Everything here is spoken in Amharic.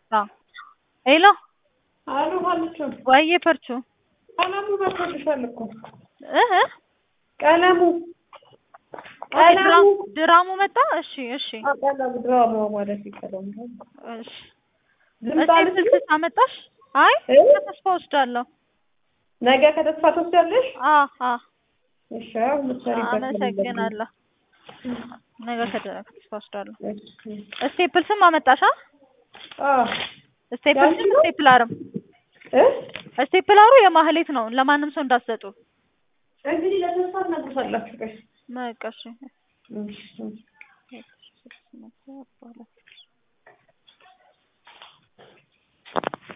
አዎ ሄሎ አሉ ሀልቹ ወይዬ ፈርቹ ቀለሙ መጥቶልሻል እኮ እህ ቀለሙ ኦኬ ድራሙ ድራሙ መጣ እሺ እሺ አዎ፣ ቀለሙ ድራማው ማለት ይቀለሙ እሺ ልምጣ እስቲ ስልክ አመጣሽ አይ እ? ተስፋ ወስዳለሁ ነገ ከተስፋ ትወስጃለሽ? አ አ እሺ አዎ፣ የምትሰሪበት አመሰግናለሁ ነገ ከተ- ከተስፋ ወስዳለሁ እሺ። ስቴፕል ስም አመጣሽ አ አዎ ስቴፕል ስም ስቴፕላርም እ ስቴፕላሩ የማህሌት ነው ለማንም ሰው እንዳትሰጡ እንግዲህ ለተስፋ ትነግሩታላችሁ። ቆይ በቃ እሺ እሺ